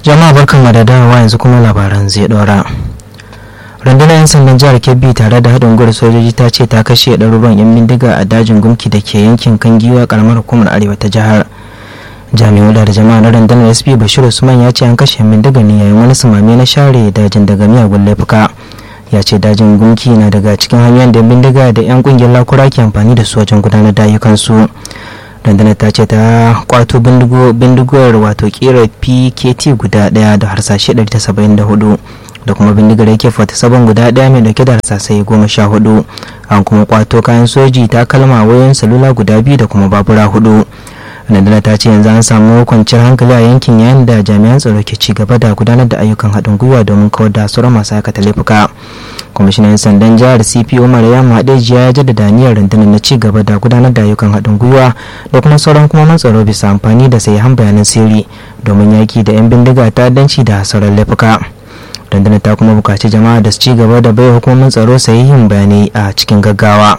jama'a barkan da dawowa yanzu kuma labaran zai dora rundunar 'yan sandan jihar kebbi tare da haɗin gwiwar sojoji ta ce ta kashe ɗaruruwan 'yan bindiga a dajin gumki da ke yankin kangiwa karamar hukumar arewa ta jihar jami'u da jama'a na rundunar sp bashir usman ya ce an kashe 'yan bindiga ne yayin wani sumame na share dajin daga miyagun laifuka ya ce dajin gunki na daga cikin hanyoyin da bindiga da 'yan kungiyar lakura ke amfani da su wajen gudanar da ayyukansu rundunar ta ce ta kwato bindigar wato kera pkt guda daya da harsashe 174 da kuma bindigar yake fata sabon guda daya mai dauke da harsasai goma sha hudu an kuma kwato kayan soji ta kalma wayoyin salula guda biyu da kuma babura hudu rundunar ta ce yanzu an samu kwanciyar hankali a yankin yayin da jami'an tsaro ke ci gaba da gudanar da ayyukan haɗin gwiwa domin kawar da sauran masu aikata laifuka kwamishinan sandan jihar cp umar ya maɗejiya ya jaddada niyyar rundunar na ci gaba da gudanar da ayyukan haɗin gwiwa da kuma sauran kuma tsaro bisa amfani da sahihan bayanan sirri domin yaki da 'yan bindiga ta'addanci da sauran laifuka rundunar ta kuma buƙaci jama'a da su ci gaba da bai hukumomin tsaro sahihin bayanai a cikin gaggawa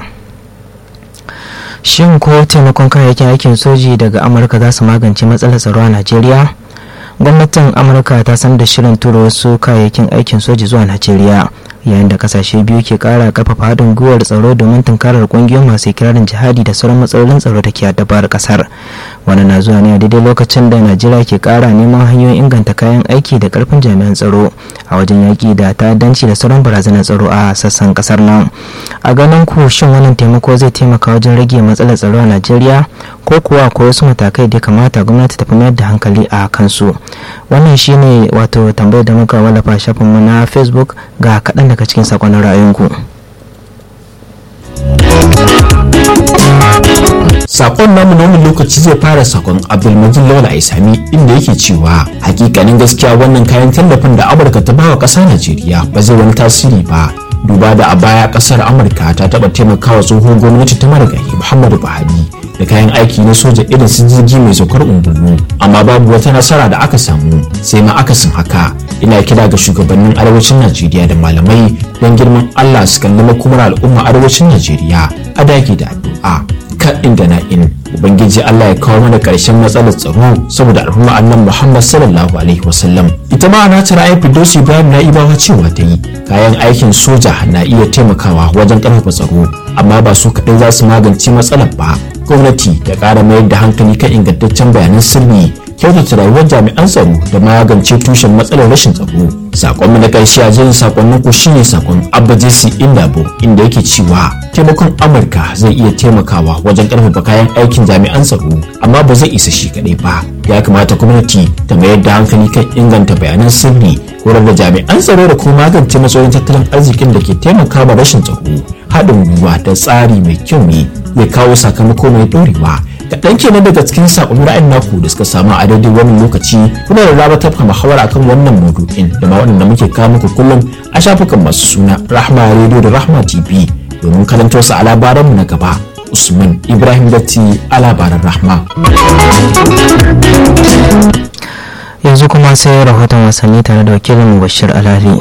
shin ko taimakon kayayyakin aikin soji daga amurka za su magance matsalar tsaro a najeriya gwamnatin amurka ta san da shirin tura wasu kayayyakin aikin soji zuwa najeriya yayin da kasashe biyu ke kara karfafa haɗin gwiwar tsaro domin tunkarar kungiyoyin masu kirarin jihadi da sauran matsalolin tsaro da ke addabar kasar wani na zuwa ne a daidai lokacin da najeriya ke kara neman hanyoyin inganta kayan aiki da karfin jami'an tsaro a wajen yaƙi da ta'addanci da sauran barazanar tsaro a sassan kasar nan a ganin ku shin wannan taimako zai taimaka wajen rage matsalar tsaro a najeriya ko kuwa akwai wasu matakai da kamata gwamnati ta fi mayar da hankali a kansu wannan shine wato tambayar da muka wallafa shafinmu na facebook ga kaɗan daga cikin sakonnin ra'ayinku. sakon namu na wannan lokaci zai fara sakon abdulmajid lawal aisami inda yake cewa hakikanin gaskiya wannan kayan tallafin da amurka ta bawa ƙasar najeriya ba zai wani tasiri ba duba da a baya ƙasar amurka ta taɓa taimakawa tsohon gwamnati ta marigayi muhammadu buhari da kayan aiki na soja irin su jirgi mai saukar ungulu amma babu wata nasara da aka samu sai ma akasin haka ina kira ga shugabannin arewacin najeriya da malamai don girman allah su kalli makomar al'umma arewacin najeriya a dage da addu'a kaɗin da na'in ubangiji allah ya kawo mana ƙarshen matsalar tsaro saboda al'umma annan muhammad sallallahu alaihi wasallam ita ma ana ta ra'ayin fidosi bayan na ibawa cewa ta yi kayan aikin soja na iya taimakawa wajen ƙarfafa tsaro amma ba su kaɗai za su magance matsalar ba gwamnati ta ƙara mayar da hankali kan ingantaccen bayanan sirri kyautata rayuwar jami'an tsaro da magance tushen matsalar rashin tsaro sakon na ƙarshe a jin sakonnin ku shine sakon abba jesse indabo inda yake cewa taimakon amurka zai iya taimakawa wajen ƙarfafa kayan aikin jami'an tsaro amma ba zai isa shi kaɗai ba ya kamata gwamnati ta mayar da hankali kan inganta bayanan sirri horar da jami'an tsaro da kuma magance matsalolin tattalin arzikin da ke taimakawa rashin tsaro haɗin gwiwa da tsari mai kyau ne zai kawo sakamako mai ɗorewa kaɗan kenan daga cikin saƙon ra'ayin naku da suka samu a daidai wannan lokaci kuna da raba tafka muhawara akan wannan maudu'in da ma waɗanda muke kawo muku kullum a shafukan masu suna rahma radio da rahma tv domin karantar su a labaranmu na gaba usman ibrahim datti a labaran rahma yanzu kuma sai rahoton wasanni tare da wakilin bashir alali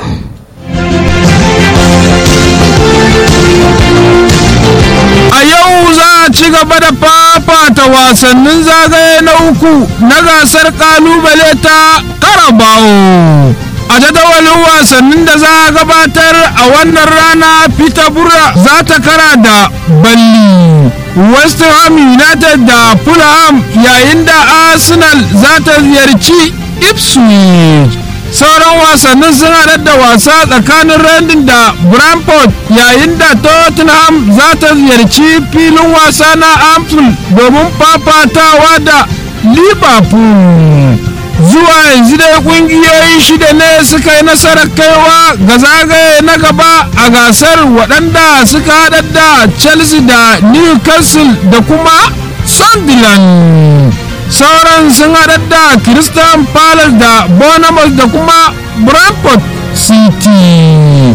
a yau za a ci gaba da fafata wasannin zagaye na uku na gasar kalubale ta karabawo a jadawalin wasannin da za a gabatar a wannan rana peterborough za ta kara da balli west ham united da fulham yayin da arsenal za ta ziyarci ipswich sauran wasannin sun haɗar da wasa tsakanin randin da brentford yayin da tottenham za ta ziyarci filin wasa na amstel domin fafatawa da liverpool zuwa yanzu dai kungiyoyi shida ne suka yi nasarar kaiwa ga zagaye na gaba a gasar waɗanda suka haɗar da chelsea da newcastle da kuma sunderland sauran sun haɗar da Christian Palace da Bournemouth da kuma Brentford City.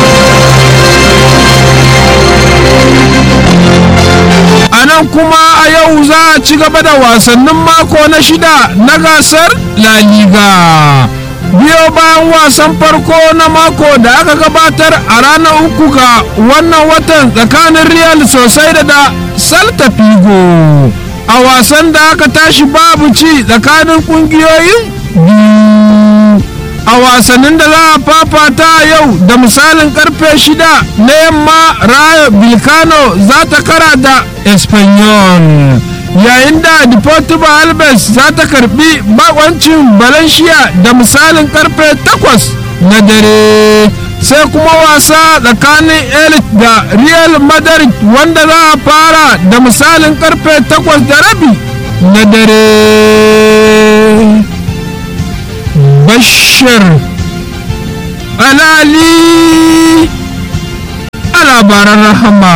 A nan kuma a yau za a ci gaba da wasannin mako na shida na gasar La Liga. biyo bayan wasan farko na mako da aka gabatar a ranar uku ga wannan watan tsakanin Real sosai da da Celta Figo. a wasan da aka tashi babu ci tsakanin kungiyoyin biyu a wasannin da za a fafata yau da misalin karfe shida na yamma rayo bilkano za ta kara da espanyol yayin da deportivo alves za ta karbi bakoncin valencia da misalin karfe 8 na dare sai kuma wasa tsakanin elite da real madrid wanda za a fara da misalin karfe 8 da rabi na dare bashir alali a labaran rahama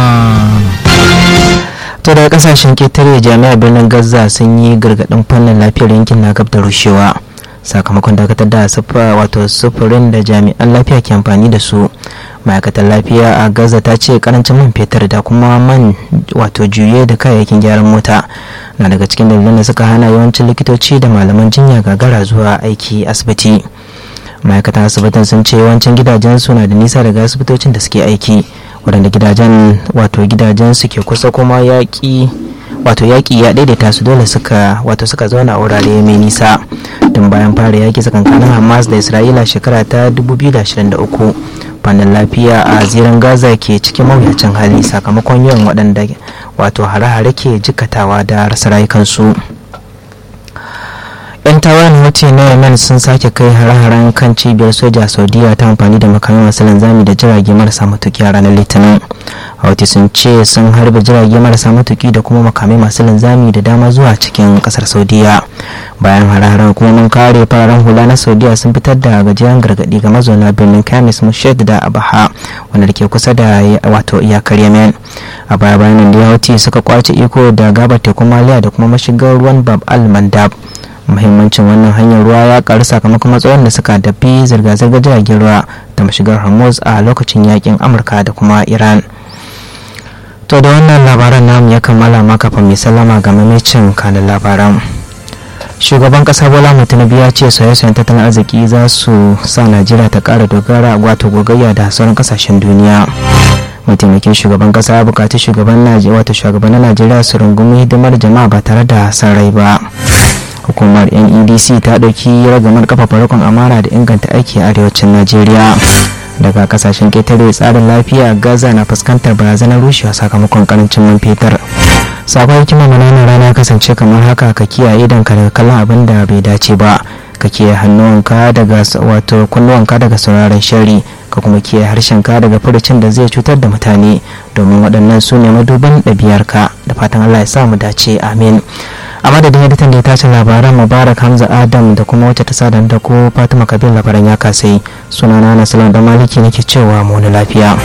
to daga kasashen ketare jami'ar birnin gaza sun yi gargaɗin fannin lafiyar yankin na gab da rushewa sakamakon dakatar da wato sufurin da jami'an lafiya ke amfani da su ma'aikatar lafiya a gaza ta ce karancin man fetur da kuma man wato juye da kayayyakin gyaran mota na daga cikin dalilan da suka hana yawancin likitoci da malaman jinya gagara zuwa aiki asibiti ma'aikatan asibitin sun ce yawancin gidajen su na da nisa daga asibitocin da suke aiki waɗanda gidajen wato gidajen su ke kusa kuma yaƙi wato yaƙi ya daidaita su dole suka wato suka zauna a wurare mai nisa tun bayan fara yaƙi tsakankanin hamas da isra'ila shekara ta 2023 fannin lafiya a zirin gaza ke cikin mawuyacin hali sakamakon yawan waɗanda wato hare-hare ke jikatawa da rasa rayukansu yan tawayen hoti na yemen sun sake kai hare-haren kan cibiyar soja saudiya ta amfani da makamin masu linzami da jirage marasa matuki a ranar litinin houthi sun ce sun harbe jirage marasa matuki da kuma makamai masu linzami da dama zuwa cikin kasar saudiya bayan hare-haren hukumomin kare fararen hula na saudiya sun fitar da gajeren gargadi ga mazauna birnin kamis mushed da abaha wanda da ke kusa da wato iyakar yemen a baya bayan da houthi suka kwace iko da gabar tekun maliya da kuma mashigar ruwan bab al mandab muhimmancin wannan hanyar ruwa ya karu sakamakon matsayin da suka dafi zirga-zirgar jiragen ruwa da mashigar hormuz a lokacin yakin amurka da kuma iran to da wannan labaran namu ya kammala maka fa mai sallama ga mamacin kanin labaran shugaban kasa bola tinubu ya ce sauye-sauyen tattalin arziki za su sa najeriya ta kara dogara wato gogayya da sauran kasashen duniya mataimakin shugaban kasa ya bukaci shugaban wato shugabannin najeriya su rungumi hidimar jama'a ba tare da san rai ba hukumar nedc ta ɗauki ragamar kafafa rikon amara da inganta aiki a arewacin najeriya daga kasashen ketare tsarin lafiya gaza na fuskantar barazanar rushewa sakamakon karancin man fetur sabon hikimar mananan rana kasance kamar haka ka kiyaye idan ka daga kallon abin da bai dace ba ka kiyaye hannuwanka daga wato kunnuwanka daga sauraron shari ka kuma kiyaye harshenka daga furucin da zai cutar da mutane domin waɗannan su ne maduban ɗabi'arka da fatan allah ya sa mu dace amin a madadin editan da ya tace labaran mubarak hamza adam da kuma wacce ta sadan da ko fatima kabir labaran ya kasai sunana na salon da maliki nake cewa mu lafiya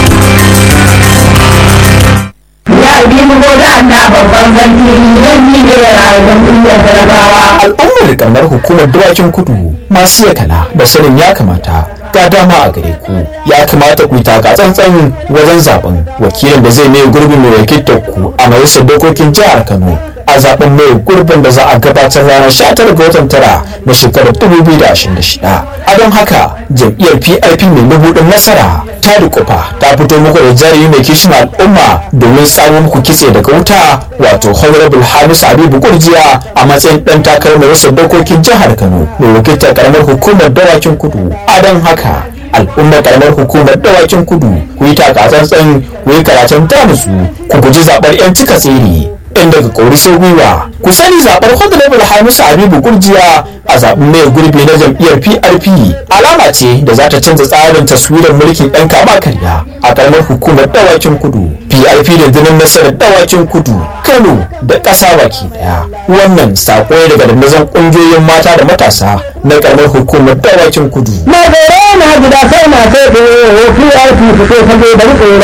ya bi mu da Allah babban zanti don ni da rayuwar duniyar talakawa al'ummar kamar hukumar dawakin kudu masu yakala da sanin ya kamata ga dama a gare ku ya kamata ku yi taka tsantsan wajen zaben wakilin da zai mai gurbin mai wakiltar ku a majalisar dokokin jihar kano a zaben mai gurbin da za a gabatar ranar 19 ga watan tara na shekarar 2026 a don haka jam'iyyar prp mai mabudin nasara ta dukufa ta fito muku da jari mai kishin al'umma domin samun muku kitse daga wuta wato honorable hamisu habibu kurjiya a matsayin dan takarar majalisar dokokin jihar kano mai wakiltar karamar hukumar dawakin kudu a don haka al'ummar karamar hukumar dawakin kudu ku yi takatsantsan ku yi karatun tamusu ku guji zaɓar 'yan cika tsiri in daga kori sai gwiwa ku sani zaɓar honorable hamisu habibu gurjiya a zaɓen mai gurbi na jam'iyyar prp alama ce da za ta canza tsarin taswirar mulkin ɗan kama karya a karamar hukumar dawakin kudu prp da dinin nasarar dawakin kudu kano da ƙasa baki ɗaya wannan saƙo ne daga dandazon ƙungiyoyin mata da matasa na karamar hukumar dawakin kudu na gare na gida sai na sai da PRP fito fage da rike